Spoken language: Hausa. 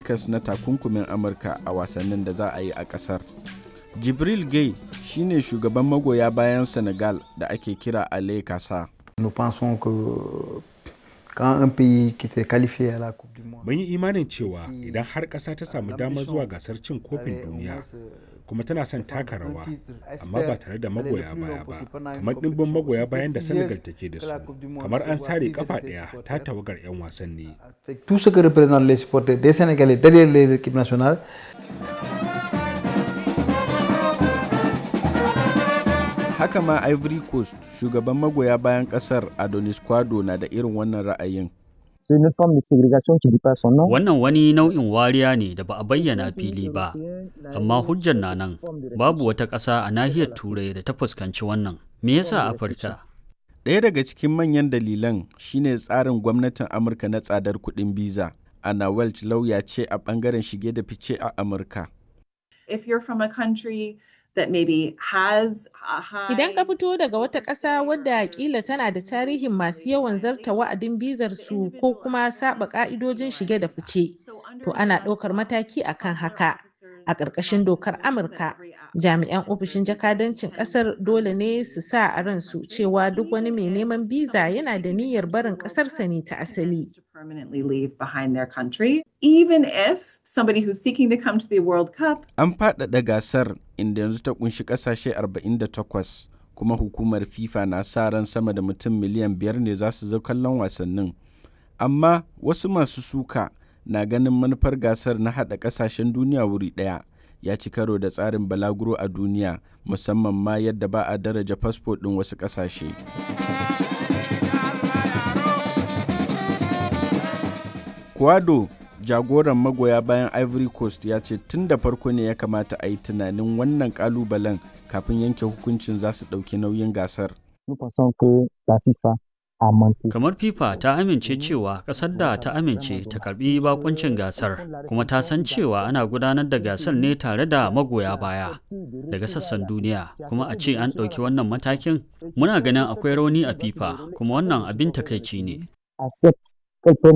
cikas na takunkumin amurka a wasannin da za a yi a kasar jibril gay shine shugaban magoya bayan senegal da ake kira ale kasa Nous pensons que quand un pays qui s'est qualifié à la Coupe du Monde, Mun yi imanin cewa idan har ƙasa ta samu damar zuwa gasar cin kofin duniya kuma tana son taka rawa amma ba tare da magoya baya ba kamar ɗimbin magoya bayan da Senegal take da su kamar an sare kafa ɗaya ta tawagar 'yan wasanni. avec tout ce que représentent les supporters des Sénégalais derrière les équipes nationales, haka ma ivory coast shugaban magoya bayan kasar adonis kwado na da irin wannan ra'ayin C'est une forme de ségrégation qui dit pas son nom. Wannan wani nau'in wariya ne da ba a bayyana fili ba, amma hujjar na nan babu wata ƙasa a nahiyar Turai da ta fuskanci wannan. Me yasa Afirka? ɗaya daga cikin manyan dalilan shine tsarin gwamnatin amurka na tsadar kuɗin biza ana welch lauya ce a ɓangaren shige da fice a amurka if you're from a country that maybe has a high Idan ka fito daga wata ƙasa wadda kila tana da tarihin masu yawan zarta wa'adin bizar su ko kuma saba ƙa'idojin shige da fice, to ana ɗaukar mataki akan haka. A ƙarƙashin dokar Amurka, jami'an ofishin jakadancin ƙasar dole ne su sa a ransu cewa duk wani mai neman biza yana da niyyar barin ƙasarsa ne ta asali. to permanently leave behind their country, even if somebody who's seeking to come to the World Cup an faɗaɗa gasar inda yanzu ta kunshi ƙasashe 48 kuma hukumar fifa na sa ran sama da mutum miliyan biyar ne za su zo kallon wasannin amma wasu masu suka na ganin manufar gasar na haɗa ƙasashen duniya wuri ɗaya ya ci karo da tsarin balaguro a duniya musamman ma yadda ba a daraja fasfo ɗin wasu ƙasashe Kwado jagoran magoya bayan Ivory Coast ya ce tun da farko ne ya kamata a yi tunanin wannan kalubalen kafin yanke hukuncin za su ɗauki nauyin gasar. Nous pensons que la FIFA a menti. Kamar FIFA ta amince cewa ƙasar da ta amince ta karbi bakuncin gasar, kuma ta san cewa ana gudanar da gasar ne tare da magoya baya daga sassan duniya, kuma a ce an ɗauki wannan matakin, muna ganin akwai rauni a FIFA, kuma wannan abin takaici ne. Accepte qu'elle prenne